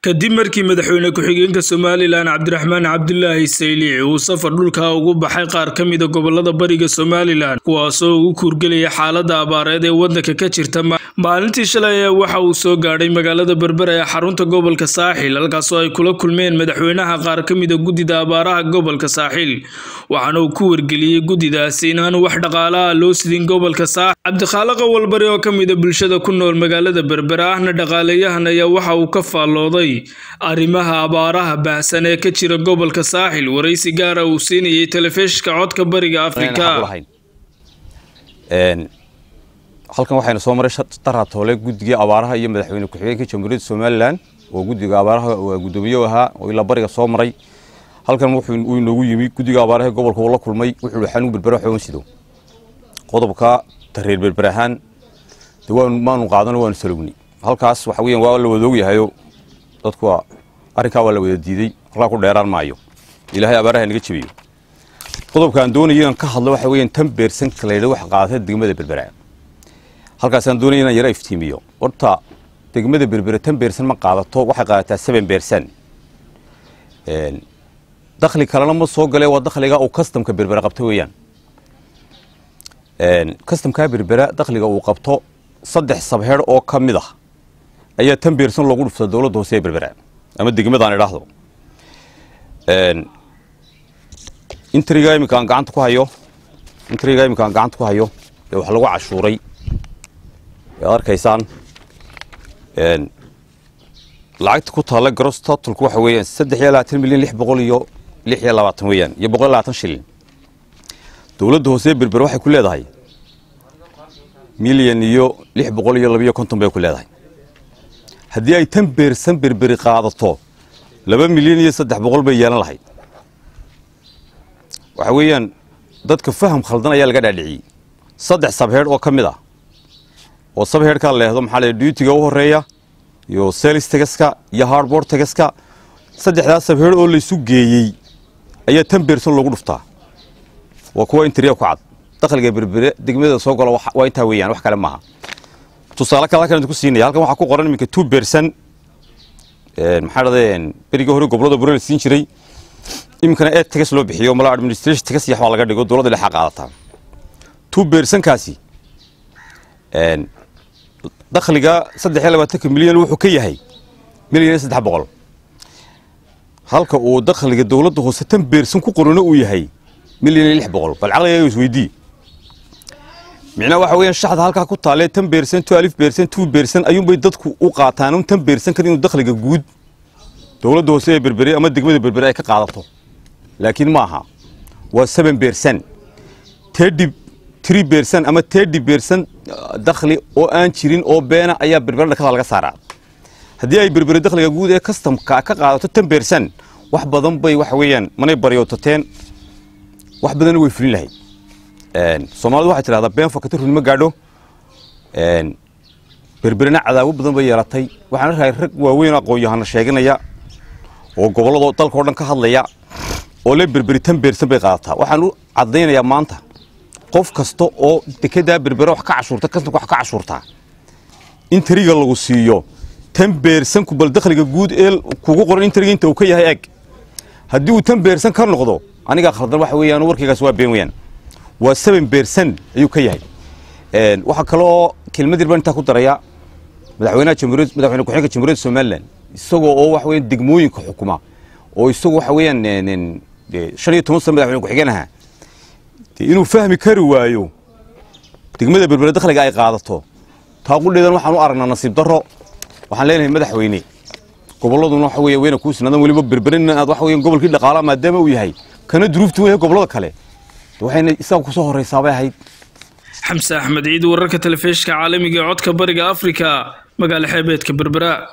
kadib markii madaxweyne ku-xigeenka somalilan cabdiraxmaan cabdulaahi saylici uu safar dhulka ugu baxay qaar ka mida gobolada bariga somalilan kuwaasoo ugu kuurgelaya xaalada abaareed ee wadanka ka jirta maalintii shalay ee waxa uu soo gaadhay magaalada berbera ee xarunta gobolka saaxil halkaasoo ay kula kulmeen madaxweynaha qaar ka mida guddida abaaraha gobolka saaxil waxaana uu ku wargeliyey guddidaasi inaanu wax dhaqaalaha loo sidin gobolka saaxil cabdikhaaliq awalbari oo ka mida bulshada ku nool magaalada berbera ahna dhaqaaleyahan ayaa waxa uu ka faallooday arrimaha abaaraha baahsan ee ka jira gobolka saaxil waraysi gaara uu siinayay telefishinka codka bariga afrika halkan waxaynu soo maray daratoole guddigii abaaraha iyo madaxweyne ku-xigeenka jamhuuriyadda somalilan oo guddiga abaaraha guddoomiye ahaa oo ilaa bariga soo maray halkan wuxuu inoogu yimi guddiga abaaraha gobolka uu la kulmay wuxuu yihi xanuun berbera xoon sido qodobka tareer berber ahaan de waanu maanu qaadano waanu salowni halkaas waxa weeyaan waa la wadaogyahayo dadku waa arrinkaa waa la wada diiday halkaa ku dheeraan maayo ilaahay abaaraha naga jebiyo qodobka aan doonaya inaan ka hadlo waxa weeyaan tan beersan kaleydha wax qaadata degmada berbera halkaasaan doonaya inaan yara iftiimiyo horta degmada berbere tan beersan ma qaadato waxay qaadataa seven beersan dakhli kalena ma soo gale waa dakhliga uu kastamka berbera qabto weeyaan kastamkaa berbera dakhliga uu qabto saddex sabheer oo ka mid ah ayaa tan beersan loogu dhufta dowladda hoose ee berbera ama degmadaan idhaahdo intriga iminka aan gacanta ku hayo intriga iminka aan gacanta ku hayo ee wax lagu cashuuray ad arkaysaan lacagta ku taalla gross totalku waxa weeyaan saddex iyo labaatan milyan lix boqol iyo lix iyo labaatan weeyaan iyo boqol iyo labaatan shilin dowladda hoose ee berber waxay ku leedahay milyan iyo lix boqol iyo labiyo konton bay ku leedahay haddii ay tan beersan berberi qaadato laba milyan iyo saddex boqol bay yeelan lahayd waxa weeyaan dadka faham khaldan ayaa laga dhaadhiciyey saddex sabheedh oo ka mid ah oo sabheedhkaa leehdo maxaa la duutiga u horeeya iyo selis tegaska iyo hardboard tegaska saddexdaas sabheedh oo laysu geeyey ayaa tan beersan loogu dhuftaa waa kuwa intriya ku cad dakhliga berbere degmada soo gola waa intaa weeyaan wax kale maaha tusaale kale halkan ku siinaya halkan waxaa ku qoran iminka two beersan maxaa dhadeen berigii hore gobolada bure la siin jiray iminkana eed tegas loo bixiyo mala administration tegas iyo waxbaa laga dhigo dowladda dhexa qaadataa two beersankaasi dakhliga saddex iyo labaatanka milyan wuxuu ka yahay milyan iyo saddex boqol halka uu dakhliga dowladda hoose tan beersan ku qorano uu yahay milyan iyo lix boqol bal caqliga isweydii micnaha waxa weeyaan shaxda halkaa ku taalee tan beersan two alif beersan two beersan ayuunbay dadku u qaataan un tan beersan kan inuu dakhliga guud dowladda hoose ee berbere ama degmada berbere ay ka qaadato laakiin ma aha waa seven beersan tedhi tree beersan ama tedhi beersan dakhli oo aan jirin oo beena ayaa berbere dhakada laga saaraa haddii ay berbere dakhliga guud ee kastamka ka qaadato tan beersan wax badan bay waxa weeyaan manay baryootateen wax badanna way fulin lahayd soomaalidu waxay tidhahdaa been fakati runimo gaadho berberena cadaabo badan bay yeelatay waxaan arkahay rag waaweyn aqoon-yahana sheeganaya oo gobolladoo dalka o dhan ka hadlaya oo le berberi tan beersan bay qaadataa waxaan u caddaynayaa maanta qof kasta oo dekedaa berbere wax ka cashuurta kastamka wax ka cashuurtaa in tariga lagu siiyo tan beersanku bal dakhliga guud ee kugu qoran in tariga inta uu ka yahay eg haddii uu tan beersan ka noqdo anigaa khaldan waxa weeyaan warkaygaas waa been weeyaan waa seven beersan ayuu ka yahay waxaa kaloo kelmad yar baan intaa ku daraya madaxweynaha jamhuuriyad madaxweyne ku-xigeenka jamhuuriyadda somaliland isagoo oo waxa weeyaan degmooyinka xukuma oo isagu waxa weeyaan shan iyo toban sano madaxweyne ku-xigeen ahaa inuu fahmi kari waayo degmada berbere dakhliga ay qaadato taaqudheedan waxaan u aragnaa nasiib darro waxaan leenahay madaxweyne gobolladuna waxa weeye weyna kuu sinaadan weliba berberena aad waxa weeyaan gobolkii dhaqaalaha maadaama uu yahay kana duruuftu weyahay gobollada kale waxayna isaga ku soo horraysaabay ahayd xamse axmed ciid wararka telefishinka caalamiga ee codka bariga afrika magaala xeebeedka berbera